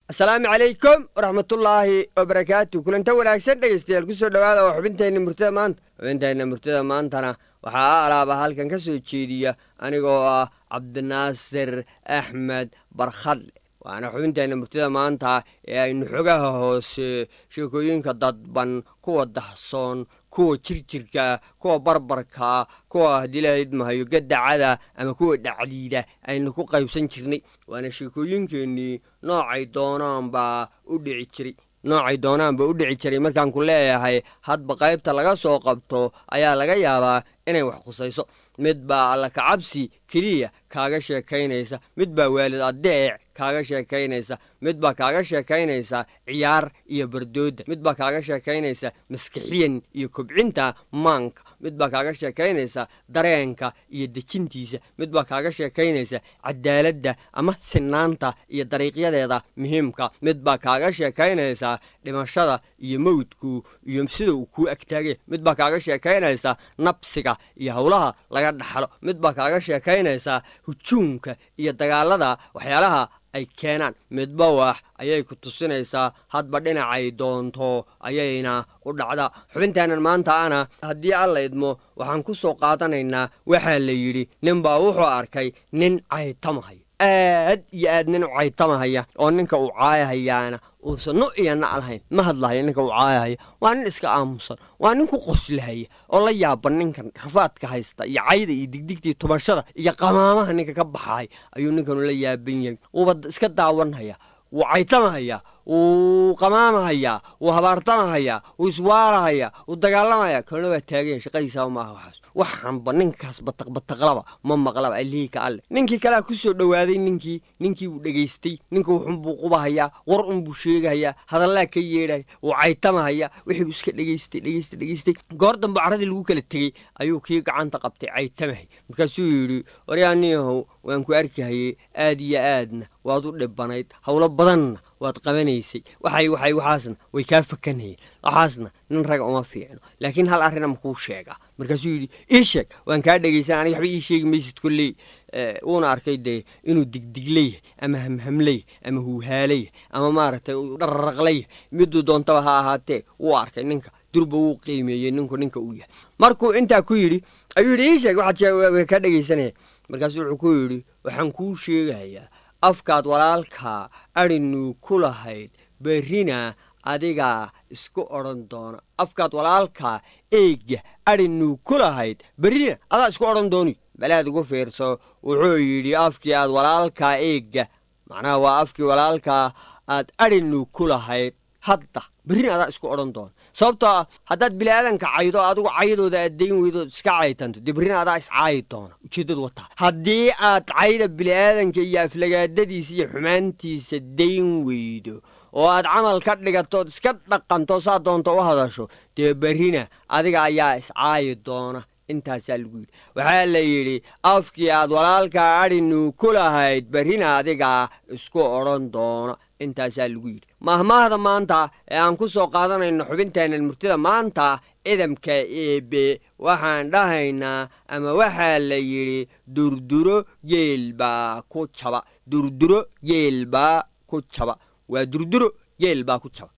asalaamu calaykum waraxmatullaahi wabarakaatu kulanta wanaagsan dhegeystayaal kusoo dhawaada oo xubinteenna murtida maanta xubinteenna murtida maantana waxaa a alaaba halkan ka soo jeediya anigoo ah cabdinaasir axmed barkhadle waana xubinteenna murtida maanta ee aynu xogaha hoose sheekooyinka dadban kuwa dahsoon kuwa jirjirka kuwa barbarka kuwa haddii la idmahayo gadacada ama kuwa dhacdiida aynu ku qaybsan jirnay waana sheekooyinkeennii noocay doonaanbaa u dhici jiray noocay doonaanba u dhici jiray markaan ku leeyahay hadba qaybta laga soo qabto ayaa laga yaabaa inay wax khusayso mid baa alla kacabsi keliya kaaga sheekaynaysa mid baa waalid adeec kaaga sheekaynaysa mid baa kaaga sheekaynaysa ciyaar iyo bardooda mid baa kaaga sheekaynaysa maskixiyan iyo kobcinta maanka mid baa kaaga sheekaynaysa dareenka iyo dejintiisa mid baa kaaga sheekaynaysa cadaaladda ama sinaanta iyo dariiqyadeeda muhiimka mid baa kaaga sheekaynaysa dhimashada iyo mawdku iyo sida uu kuu agtaagay mid baa kaaga sheekaynaysa nabsiga iyo howlaha laga dhaxlo mid baa kaaga sheekaynaysa hujuumka iyo dagaalada waxyaalaha ay keenaan midba wax ayay ku tusinaysaa hadba dhinacay doonto ayayna u dhacdaa xubintaanan maanta ana haddii alla idmo waxaan ku soo qaadanaynaa waxaa la yidhi ninbaa wuxuu arkay nin caytamahayo aad iyo aad nin u caytamahaya oo ninka uu caayahayaana uusan nu iyo na' lahayn ma hadlahaya ninka uu caayahaya waa nin iska aamusan waa nin ku qoslahaya oo la yaaba ninkan rafaadka haysta iyo cayda iyo digdigtii tubashada iyo qamaamaha ninka ka baxaay ayuu ninkanu la yaaban yahay wuuba iska daawanhaya wuu caytamahayaa wuu qamaamahayaa wuu habaartamahayaa wuu iswaarahayaa wuu dagaalamaya kalna waa taaganya shaqadiisaaba maaha waxaas waxaanba ninkaas bataqbataqlaba ma maqlaba allihii ka alle ninkii kalea ku soo dhowaaday ninkii ninkii wuu dhegaystay ninka wuxunbuu qubahayaa war unbuu sheegahayaa hadallaa ka yeedhaya wuu caytamahayaa wixiibuu iska dhegaystay dhegaystay dhegaystay goor dambe carradii lagu kala tegey ayuu kii gacanta qabtay caytamahay markaasuu yidhi waryaaniyahow waan ku arkahayey aad iyo aadna waad u dhibanayd howlo badanna waad qabanaysay waxay waxay waxaasna way kaa fakanayeen waxaasna nin raga uma fiicno laakiin hal arrina makuu sheegaa markaasuu yidhi ii sheeg waan kaa dhegaysan aniga waxba ii sheegi maysid kolley wuuna arkay dee inuu digdigleyahay ama hamhamleyahay ama huuhaalayahay ama maaragtay dhararaqlayahay miduu doontaba ha ahaatee wuu arkay ninka durba wuu qiimeeyey ninku ninka uu yahay markuu intaa ku yidhi ayuu yidhi ii sheeg waxaad kaa dhegaysanaya markaasuu wuxuu ku yidhi waxaan kuu sheegayaa afkaad walaalkaa adhinuu ku lahayd berrina adigaa isku odhan doona afkaad walaalkaa eegga adhinuu ku lahayd berrina adaa isku odhan dooni balaad ugu fiirso wuxuu yidhi afkii aad walaalkaa eegga macnaha waa afkii walaalkaa aad adhinuu ku lahayd hadda berrina adaa isku odhan doona sababtoo ah haddaad biniaadanka caydo adigu caydooda aad dayn weydo iska caytanto dee berrina adaa iscaayi doona ujeeddadu wataa haddii aad cayda bini'aadanka iyo aflagaadadiisa iyo xumaantiisa dayn weydo oo aad camal ka dhigatood iska dhaqanto saa doonto u hadasho dee berrina adiga ayaa iscaayi doona intaasaa lagu yidhi waxaa la yidhi afkii aad walaalkaa adhinuu ku lahayd berrina adigaa isku odhan doona intaasaa lagu yidhi mahmaahda maanta ee aan ku soo qaadanayno xubinteennan murtida maanta idamka eebe waxaan dhahaynaa ama waxaa la yidhi durduro geel baa ku jaba durduro geel baa ku jaba waa durduro geel baa ku jaba